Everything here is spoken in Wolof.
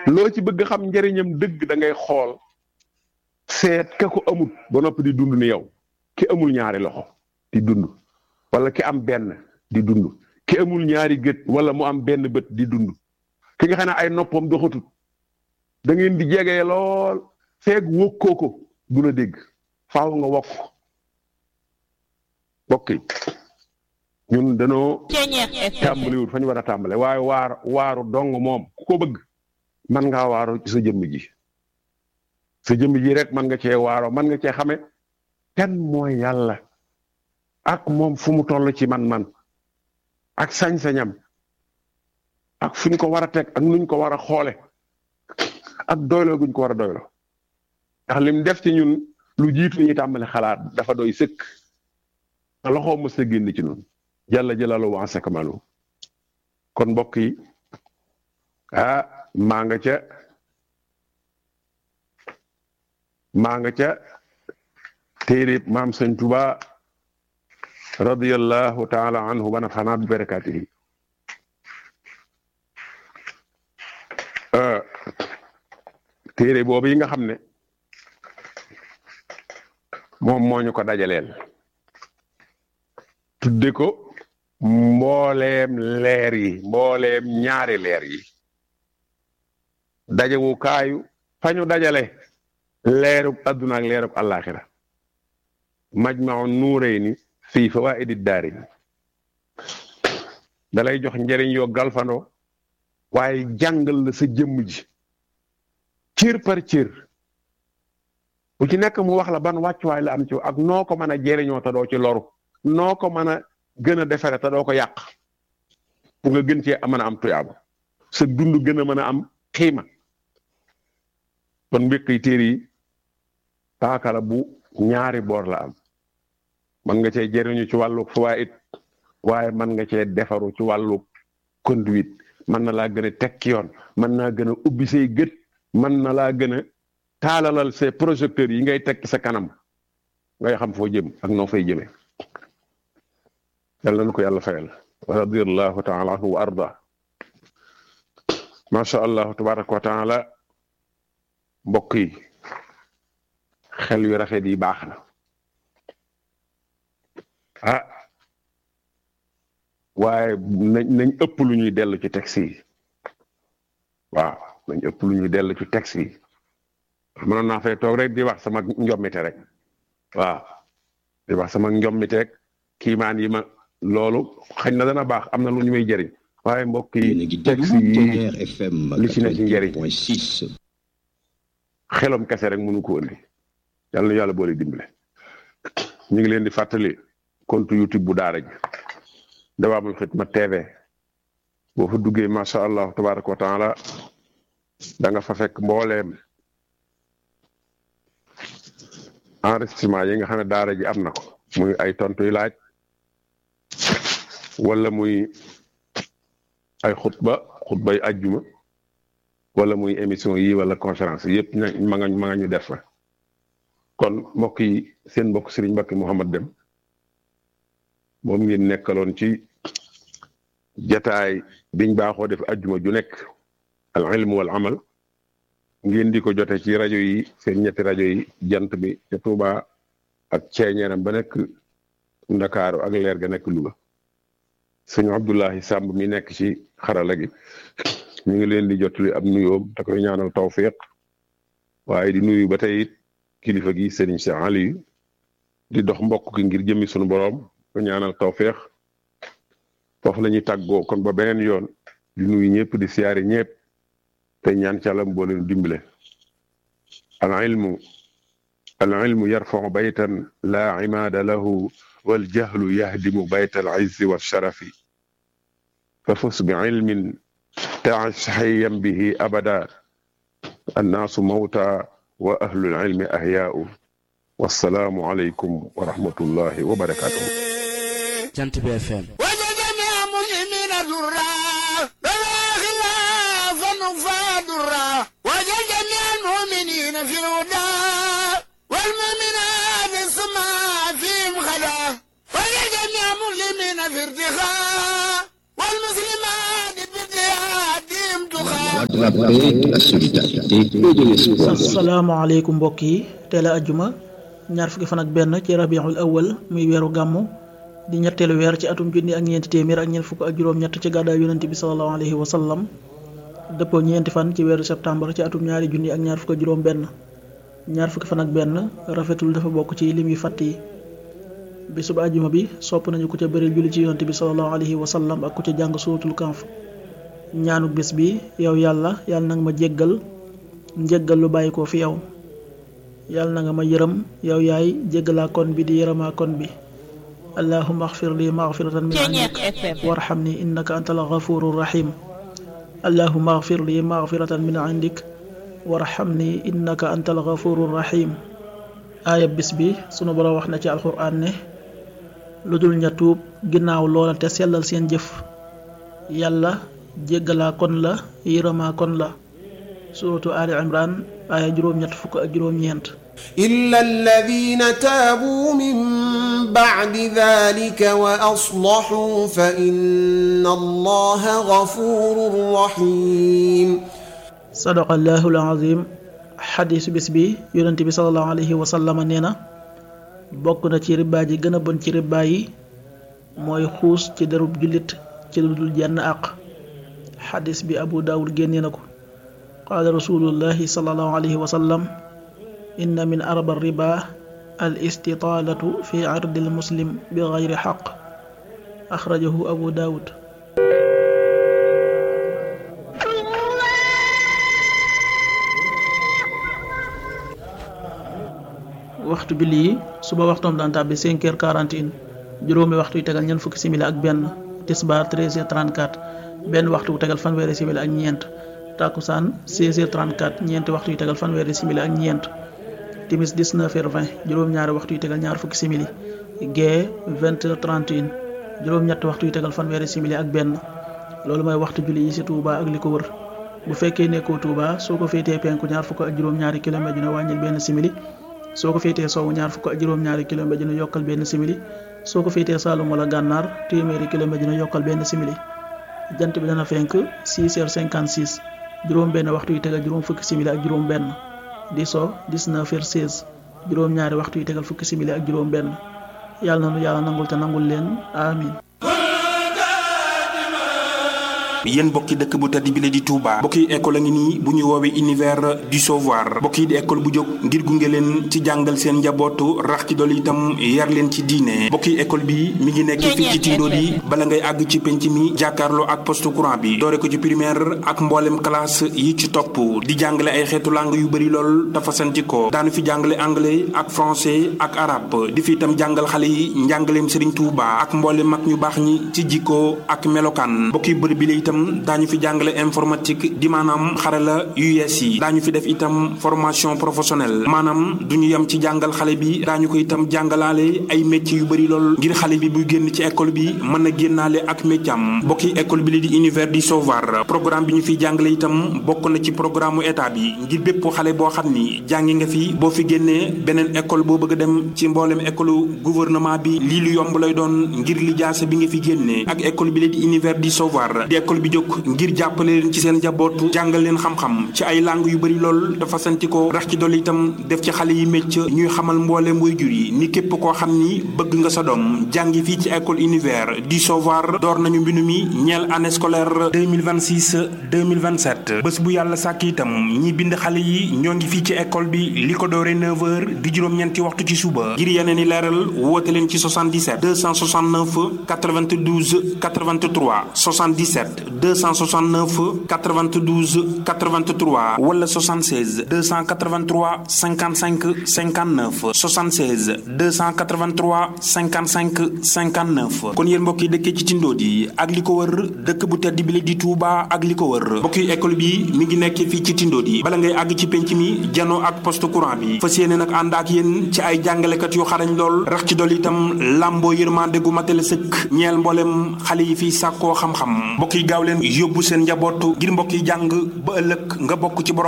loo ci bëgg xam njëriñam dëgg da ngay xool seet ka ko amul ba noppi di dund ni yow ki amul ñaari loxo di dund wala ki am benn di dund ki amul ñaari gët wala mu am benn bët di dund ki nga xam ne ay noppam doxatut da ngeen di jege lool feeg wokkoo ko du la dégg faaw nga wokk bokk yi ñun danoo tàmbaliwul fa ñu war a tàmbale waaye waar waaru dong moom ku ko bëgg man ngaa waaru ci sa jëmm ji sa jëmm ji rek man nga cee waaroo man nga cee xame kan mooy yàlla ak moom fu mu toll ci man-man ak sañ-sañam ak fu ñu ko war a teg ak nuñ ko war a xoole ak doyloo guñ ko war a doyloo ndax lim def ci ñun lu jiitu ñuy tàmbali xalaat dafa doy sëkk te loxoo mës a génn ci ñun jalla jalaalu wa sakamalu kon mbokk yi ah maa nga ca maa nga ca téerib maam sëñ Tuba radiyallahu taala anhu wa nafanaa bi barakaatihi téere boobu yi nga xam ne moom moo ñu ko dajaleel tudde ko mbooleem leer yi mbooleem ñaari leer yi dajewu kaayu fañu dajale leerub adduna ak leerub àllaaxira majmau nuurayni fii fawaa'idi daari dalay jox njëriñ yoo galfandoo waaye jàngal la sa jëmm ji cër par cër bu ci nekk mu wax la ban wàccuwaay la am ci ak noo ko mën a jëriñoo te doo ci loru noo ko mën a gën a defere te doo ko yàq pour nga gën cee mën a am tuyaaba sa dund gën a mën a am xiima kon mbéq yi téere yi paaka la bu ñaari boor la am man nga cee jëriñu ci wàllu fawaid waaye man nga cee defaru ci wàllu conduite mën na laa gën a teg ci yoon mën naa gën a ubbi say gët mën na laa gën a taalalal ces projecteurs yi ngay teg ci sa kanam ngay xam foo jëm ak noo fay jëmee yàlla na ko yàlla fayal wa radiyallahu taala anhu wa arda macha allah tabaraka wa taala mbokk yi xel yu rafet yi baax na ah waaye nañ nañ ëpp lu ñuy dellu ci texte yi waaw nañ ëpp lu ñuy dellu ci texte yi mënoon naa fay toog rek di wax sama njommite rek waaw di wax sama njommite rek kiimaan yi ma loolu xëy na dana baax am na lu ñu may jëriñ waaye mbokk yi texte yi li ci ne ci njëriñ xelom kese rek mënu ko indi yàlla na yàlla boole dimbale ñu ngi leen di fàttali compte YouTube bu daara ji Dawaamul Xidma TV boo fa duggee macha allah tabaraka wa taala da nga fa fekk mbooleem enregistrement yi nga xam ne daara ji am na ko muy ay tontu yu laaj wala muy ay xutba xutba yu ajjuma wala muy émission yi wala conférence yëpp ma nga ma nga ñu def fa kon mbokk yi seen mbokk Serigne Mbacke Mouhamad Dem moom ngeen nekkaloon ci jataay biñ baaxoo def ajjuma ju nekk al ilm wal amal ngeen di ko jote ci rajo yi seen ñetti rajo yi jant bi ca Touba ak ceeñeeram ba nekk Ndakaaru ak leer ga nekk Louga sëñ Abdoulahi Samb mi nekk ci xarala gi ñu ngi leen di jotali ab nuyoom te koy ñaanal tawfiq waaye di nuyu ba tey it kilifa gi Serigne Cheikh Aliou di dox mbokk ki ngir jëmmi sunu borom ko ñaanal tawfiq foofu la ñuy tàggoo kon ba beneen yoon di nuyu ñëpp di siyaari ñëpp te ñaan ci Yàlla boo leen dimbale al ilmu al ilmu yarfau baytan la imaada lahu wal jahlu yahdimu bayta al izzi wa sharafi fa fus bi ilmin تعش حيا به أبدا الناس موتى وأهل العلم أحياء والسلام عليكم ورحمة الله وبركاته جنت بي اف ام وجدني مسلمين درا بلا خلافا فادرا وجدني المؤمنين في الهدى والمؤمنات السماء فيهم خدا وجدني مسلمين في ارتخاء والمسلمات بارتهادهم تخاء de la paix, de la solidarité et de l'espoir. asalaamaaleykum mbokk yi teel a ajjuma ñaar fukki fan ak benn ci rabiul awal muy weeru gàmmu di ñetteelu weer ci atum junni ak ñeenti téeméer ak ñeent fukk ak juróom-ñett ci gàddaay yonente bi salallahu alayhi wa sallam dëppoo ñeenti fan ci weeru septembre ci atum ñaari junni ak ñaar fukk ak juróom benn ñaar fukki fan ak benn rafetul dafa bokk ci lim yu fàtt yi bisub ajjuma bi sopp nañu ku ca bëri julli ci yonente bi salallahu alayhi wa sallam ak ku ca jàng suuratul kanf ñaanu bis bi yow yàlla yàlla nag ma jéggal njéggal lu bàyyi ko fi yow yàlla na nga ma yërëm yow yaay jéggalaa kon bi di yërëmaa kon bi allahuma axfir li maxfiratan min indik warxam ni innaka anta al gafuru rahim allahuma axfir li maxfiratan min indik warxam ni innaka anta al gafuru rahim aaya bis bi sunu borom wax na ci alquran ne lu dul ña tuub ginnaaw loola te sellal seen jëf yàlla jéggalaa kon la yërëmaa kon la suratu ali imran aaya juróom-ñett fukk ak juróom-ñeent إلا الذين تابوا من بعد ذلك وأصلحوا فإن الله غفور رحيم sadaqallahu alazim xadiisu bis bi yonent bi salallahu alayhi wa sallama nee na bokk na ci ribbaa ji gën a bon ci ribbaa yi mooy xuus ci derub jullit ci lu dul jenn àq xadiis bi abu daawud génnee na ko qaala rasulullahi salallahu alayhi wa sallam inna min arba riba al istitaalatu fi ardi al muslim bi gayri xaq axrajahu abu daawud waxtu bi lii suba waxtoom daan tàbbi 5 heures 41 juróomi waxtu yu tegal ñeent fukki simili ak benn tisbaar 13 heures 34 benn waxtu bu tegal fanweeri simili ak ñeent takkusaan 16 heures 34 ñeenti waxtu yu tegal fanweeri simili ak ñeent timis 19 heures 20 juróom-ñaari waxtu yu tegal ñaar fukki simili gee 20 heures 31 juróom-ñetti waxtu yu tegal fanweeri simili ak benn loolu mooy waxtu julli yi ci Touba ak li ko wër bu fekkee nekkoo Touba soo ko féetee penku ñaar fukk ak juróom-ñaari kilomètre dina wàññil benn simili soo ko féetee sowwu ñaar fukk ak juróom-ñaari kilomètre dina yokkal benn simili soo ko féetee Saalum wala gànnaar téeméeri kilomètre dina yokkal benn simili jant bi dana fenk 6 heures 56 juróom benn waxtu yu tegal juróom fukki simili ak juróom benn di so 19 heures 16 juróom ñaari waxtu yu tegal fukki simili ak juróom benn yàlla na nu yàlla nangul te nangul leen amin yéen bokki dëkk bu tedd bi la di Touba bokki école a ngi nii bu ñu woowee univers du savoir bokki di école bu jóg ngir gunge leen ci jàngal seen njabootu rax ci dool itam yar leen ci diine bokki école bi mi ngi nekk fii ci Tindodi bala ngay àgg ci penc mi jàkkaarloo ak poste courant bi doore ko ci primaire ak mboolem classe yi ci topp di jàngale ay xeetu langue yu bëri lool dafa santi ko daanu fi jàngale anglais ak français ak arabe di fi itam jàngal xale yi njàngaleem Serigne Touba ak mboolem mag ñu baax ñi ci jikko ak melokaan bokki bërëb bi la itam daañu fi jàngale informatique di maanaam xarala yu yees yi daañu fi def itam formation professionnelle maanaam du ñu yem ci jàngal xale bi daañu ko itam jàngalaale ay métiers yu bëri lool ngir xale bi buy génn ci école bi mën a génnaale ak métier am bokki école bi li di univers du savoir programme bi ñu fiy jàngale itam bokk na ci programme mu état bi ngir bépp xale boo xam ni jàngi nga fi boo fi génnee beneen école boo bëgg a dem ci mboolem école gouvernement bi lii lu yomb lay doon ngir li jaase bi nga fi génnee ak école bi li di univers du savoir di école bi jóg ngir jàppale leen ci seen njaboot jàngal leen xam-xam ci ay langue yu bëri lool dafa santi ko rax ci dolli itam def ci xale yi mécc ñuy xamal mbooleem waajur yi ni képp koo xam ni bëgg nga sa doom jàngi fii ci école univers du savoir door nañu mbinu mi ñeel année scolaire 2026 2027 bés bu yàlla sàkk itam ñi bind xale yi ñoo ngi fii ci école bi li ko doore 9h di juróom-ñeenti waxtu ci suba ngir yeneen i leeral woote leen ci 77 269 92 83 77 269 92 83 wala 76 283 55 59 76 283 55 59 kon yéen mbokk yi dëkkee ci Tindodi ak li ko wër dëkk bu tedd bi la di Touba ak li ko wër mbokk yi école bi mi ngi nekk fii ci Tindodi bala ngay àgg ci penc mi janoo ak poste courant bi fas yéene nag ànd ak yéen ci ay jàngalekat yu xarañ lool rax ci dolli itam làmboo yërmande gu matale sëkk ñeel mboolem xale yi fii sàkkoo xam-xam mbokk yi gaaw leen yóbbu seen njabootu ngir mbokk yi jàng ba ëllëg nga bokk ci borom